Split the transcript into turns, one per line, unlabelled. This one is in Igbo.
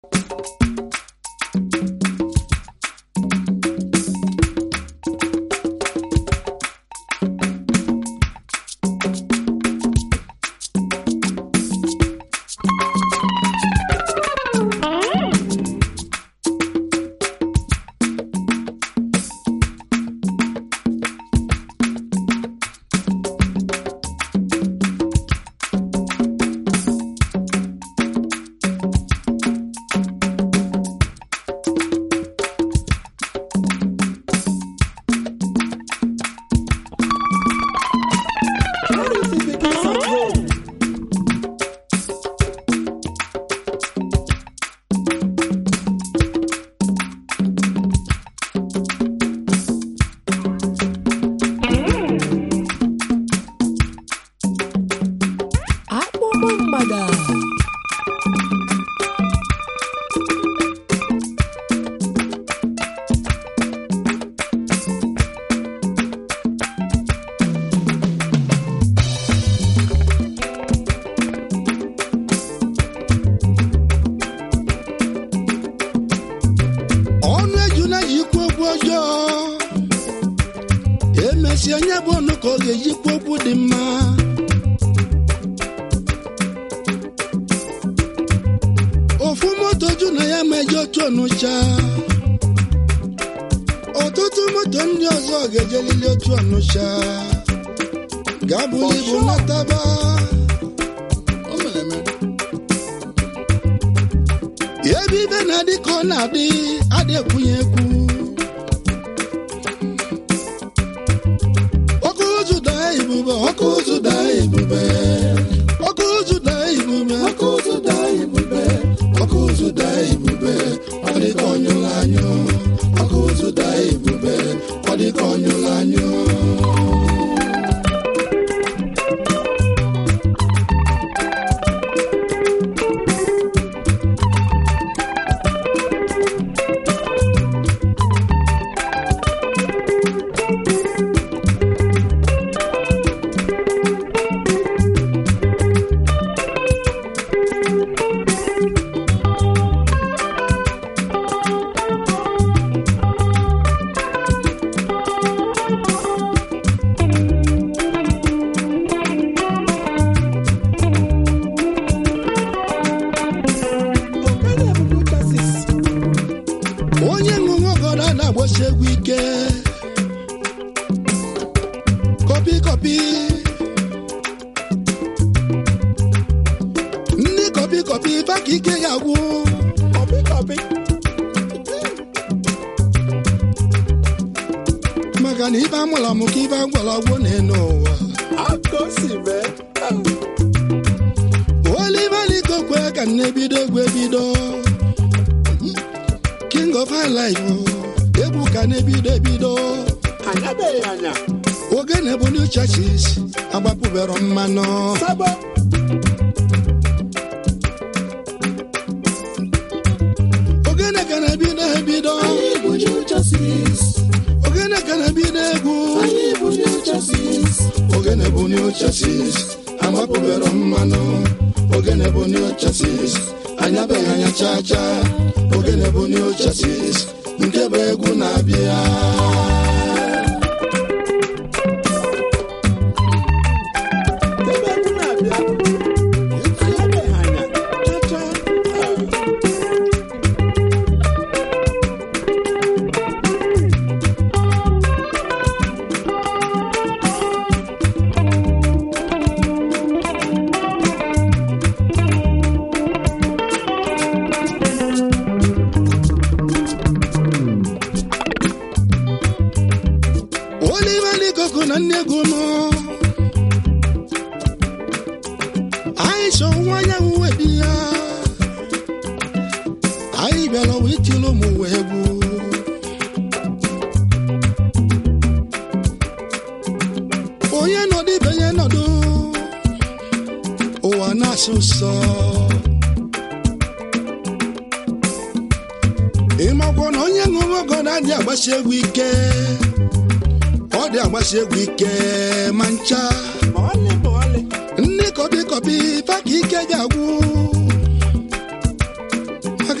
akpụkpọ mgbada
ọnụ ejuna ji ikwu okwu ọjọọ emesịa onye bụ ọnụ ka ọ ga-eji kwu okwu dị mma ofu moto ju na ya ma eje otu ọnụcha ọtụtụ moto ndị ọzọ ga-ejelili otu ọnụcha ga-abụli ibu nataba ebe ibe na-adị ka ọ na-adị adị ekwunye ekwu ọkụ ụzụ daa ibube ọkụ ụzụ daa ibube ọkụ ụzụ daa ibube ọkụ ụzụ daa ibube ọkụ ụzụ daa ibube ọ dị ka ọnyụrụ anyụ ọkụ ụzụ daa ibube ọ dị ka ọnyụrụ anyụ onye ṅụṅụ ọgọdọ na-agbasi egwu ike kọpi kọpi ndị kọpi kọpi ife ka ike ya gwụ maka na ife amụla mụ ka ife agwara agwụ na-enu ụwa olivalikokwe ka m na-ebido egwu ebido king of high life egwu ka na-ebido ebido
anyabeghị anya
ogene bụ new churches agbapụbero mmanụ
sabo
ogene ka na-ebido ebido ogene ka na-ebido egwu ogene bụ new churches agbapụbero mmanụ ogene bụ new churches anyabeghị anya cha cha ogene bụ new churches nke bụ egwu na-abịa
ebe egwu na-abịa anyabeghị anya chacha
olivalikoko na nne egwu nọ anyị so nwa anyanwụ webi ya anyị bịara wee tiri ụmụ ụwa egwu onye nọdụ ibe ya nọdụ ụwa na-asụ nsọ ịmakwa na onye ṅụrụ ọgọ na-adị agbasi egwu ike ọ dị agbasi egwu ike ma ncha
ma ọlị ma ọlị
ndị kọbi kọbi fa ka ike ga-agwụ